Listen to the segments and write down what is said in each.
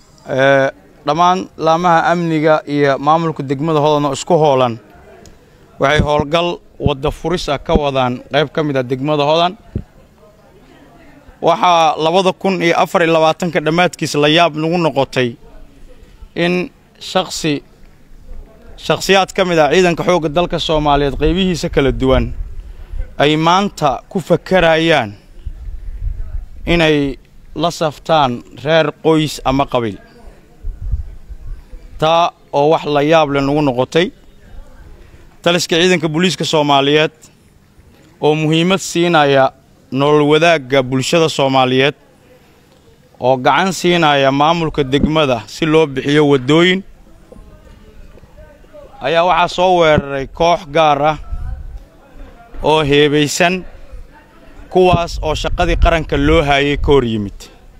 dhammaan laamaha amniga iyo maamulka degmada hodan oo isku hoolan waxay howlgal wadda furis ah ka wadaan qayb ka mid ah degmada hodan waxaa labada kun iyo afar iyo labaatanka dhammaadkiis la yaab nagu noqotay in shaksi shakhsiyaad ka mid ah ciidanka xoogga dalka soomaaliyeed qaybihiisa kala duwan ay maanta ku fakarayaan inay la saftaan reer qoys ama qabiil taa oo wax la yaab leh nagu noqotay taliska ciidanka booliiska soomaaliyeed oo muhiimad siinaya nolol wadaagga bulshada soomaaliyeed oo gacan siinaya maamulka degmada si loo bixiyo waddooyin ayaa waxaa soo weeraray koox gaar ah oo heebaysan kuwaas oo shaqadii qaranka loo haayay ka hor yimid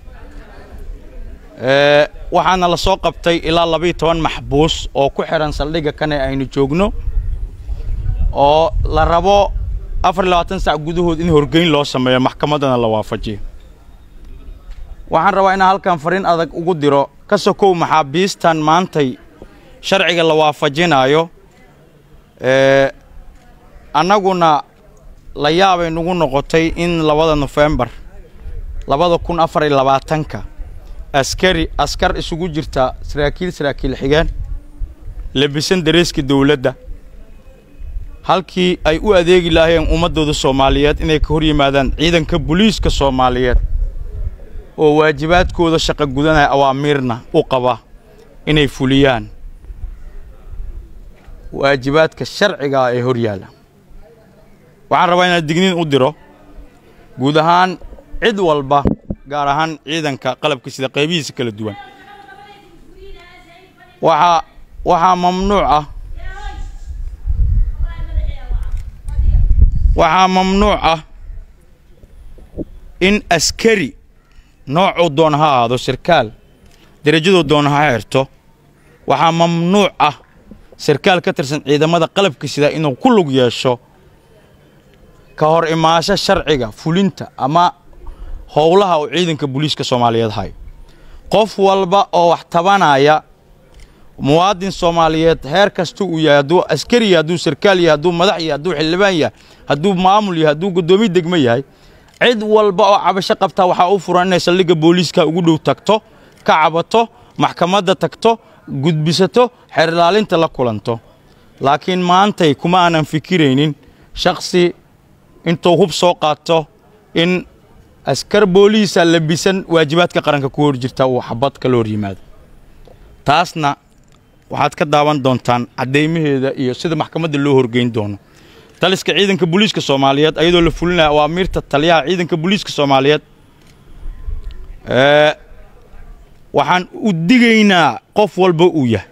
waxaana la soo qabtay ilaa labayo toban maxbuus oo ku xidhan saldhigga kane aynu joogno oo la rabo afar iyo labaatan sac gudahood in horgeyn loo sameeyo maxkamaddana la waafajiyo waxaan rabaa inaan halkan fariin adag ugu diro ka sokow maxaabiistan maantay sharciga la waafajinaayo annaguna la yaabay nagu noqotay in labada nofembar labada kun afar iyo labaatanka askari askar isugu jirta saraakiil saraakiil xigeen labisan dareeska dawladda halkii ay u adeegi lahaayeen ummaddooda soomaaliyeed inay ka hor yimaadaan ciidanka booliiska soomaaliyeed oo waajibaadkooda shaqo gudanaya awaamiirna u qaba inay fuliyaan waajibaadka sharcigaa ee hor yaalla waxaan rabaa inaan digniin u diro guud ahaan cid walba gaar ahaan ciidanka qalabka sida qaybihiisa kala duwan waxaa waxaa mamnuuc ah waxaa mamnuuc ah in askari noocuu doona ha ahaado sarkaal derajaduu doona ha xirto waxaa mamnuuc ah sarkaal ka tirsan ciidamada qalabka sida inuu ku lug yeesho ka hor imaasho sharciga fulinta ama howlaha uu ciidanka booliiska soomaaliyeed hayo qof walba oo wax tabanaya muwaadin soomaaliyeed heer kasta uu yahay hadduu askari yahay hadduu sarkaal yahay hadduu madax yahay hadduu xildhibaan yahay hadduu maamul yahay hadduu guddoomiye degmo yahay cid walba oo cabasho qabtaa waxaa u furan inay saldhigga booliiska ugu dhow tagto ka cabato maxkamadda tagto gudbisato xerilaalinta la kulanto laakiin maantay kuma aanan fikiraynin shaksi intuu hub soo qaato in askar booliisa labisan waajibaadka qaranka ku hor jirta uu xabad kala hor yimaado taasna waxaad ka daawan doontaan caddaymaheeda iyo sida maxkamadda loo horgeyn doono taliska ciidanka booliiska soomaaliyeed ayadoo la fulinaya awaamiirta taliyaha ciidanka booliiska soomaaliyeed waxaan u digaynaa qof walba uu yahay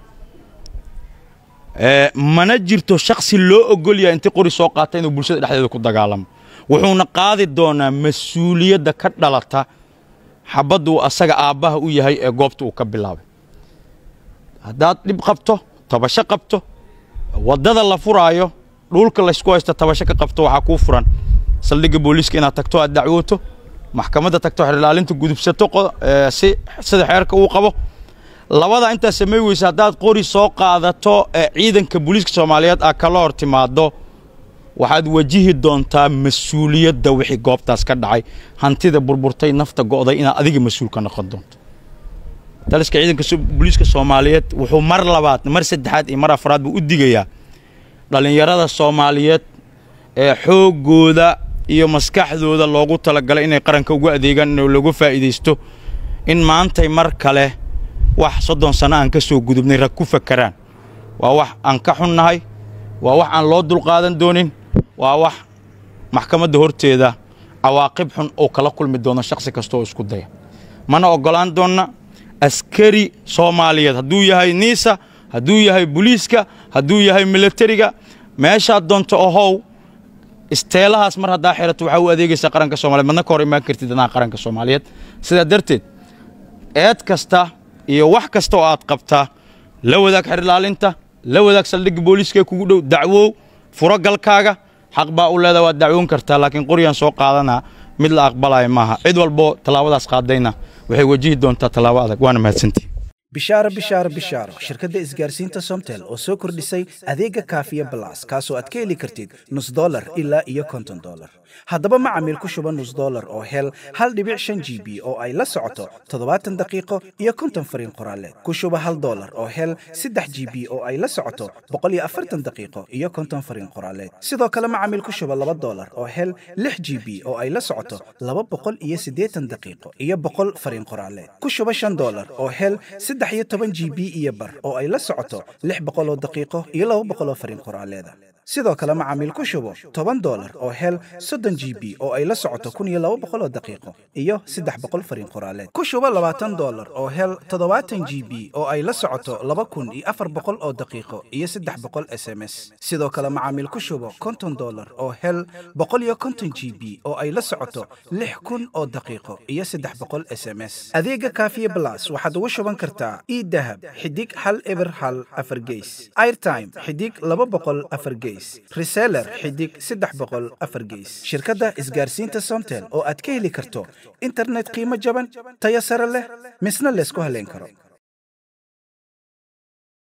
mana jirto shaksi loo ogol yahay intii qori soo qaata inuu bulshada dhexdeeda ku dagaalamo wuxuuna qaadi doonaa mas-uuliyadda ka dhalata xabaddu uu asaga aabbaha u yahay ee goobta uu ka bilaabay haddaad dhib qabto tabasho qabto waddada la furaayo dhulka laysku haysto tabasho ka qabto waxaa kuu furan saldhigga booliiska inaad tagto aad dacwooto maxkamadda tagto xerilaalinta gudubsato si sida xeerka uu qabo labada intaad samay weysa haddaad qori soo qaadato ee ciidanka booliiska soomaaliyeed aa kala hor timaaddo waxaad wajihi doontaa mas-uuliyadda wixii goobtaas ka dhacay hantida burburtay nafta go'day inaad adiga mas-uul ka noqon doonto taliska ciidanka booliiska soomaaliyeed wuxuu mar labaad mar saddexaad iyo mar afraad buu u digayaa dhallinyarada soomaaliyeed ee xooggooda iyo maskaxdooda loogu talagalay inay qaranka ugu adeegaan in lagu faa'iidaysto in maantay mar kale wax soddon sanno aan ka soo gudubnay rag ku fakaraan waa wax aan ka xunnahay waa wax aan loo dulqaadan doonin waa wax maxkamadda horteeda cawaaqib xun oo kala kulmi doono shakhsi kasta oo isku daya mana oggolaan doonna askari soomaaliyeed hadduu yahay niisa hadduu yahay buliiska hadduu yahay milatariga meeshaad doonto ohow isteelahaas mar haddaa xirato waxaa u adeegaysaa qaranka soomaliyeed madna ka hor imaan kartid danaha qaranka soomaaliyeed sidaa darteed eed kasta iyo wax kasta oo aad qabtaa la wadaag xerilaalinta la wadaag saldhigga booliiskaee kugu dhow dacwow furo galkaaga xaq baa u leedaha waad dacwoon kartaa laakiin qoryaan soo qaadanaa mid la aqbalayo maaha cid walbo tallaabadaas qaadayna waxay wajihi doontaa tallaabo adag waana mahadsantihi bishaaro bishaaro bishaaro shirkadda isgaarsiinta somtel oo soo kordhisay adeega kaafiya balas kaasoo aad ka heli kartid nus dolar ilaa iyo konton dolar haddaba macamiil ku shuba nus dolar oo hel hal dhibic shan g b oo ay la socoto toddobaatan daqiiqo iyo konton fariin qoraaleed ku shuba hal dolar oo hel saddex g b oo ay la socoto boqol iyo afartan daqiiqo iyo konton fariin qoraaleed sidoo kale macamiil ku shuba laba dolar oo hel lix g b oo ay la socoto laba boqol iyo siddeetan daqiiqo iyo boqol fariin qoraaleed ku shuba shan dolar oo hel saddex iyo toban g b iyo bar oo ay la socoto lix boqoloo daqiiqo iyo laba boqoloo fariin qoraaleeda sidoo kale macaamiil ku shubo toban dolar oo hel soddon g b oo ay la socoto kun iyo laba boqoloo daqiiqo iyo saddex boqol fariin qoraaleed ku shubo labaatan dolar oo hel toddobaatan g b oo ay la socoto laba kun iyo afar boqol oo daqiiqo iyo saddex boqol s m s sidoo kale macaamiil ku shubo konton dolar oo hel boqol iyo konton g b oo ay la socoto lix kun oo daqiiqo iyo saddex boqol s m s adeega kaafiye blas waxaad ugu shuban kartaa idahab xidig hal eber hal afar geys airtime xidig laba boqol afar geys reseller xidig saddex boqol afar geys shirkadda isgaarsiinta somtel oo aad ka heli karto internet qiimo jaban tayo sare leh misna laysku haleyn karo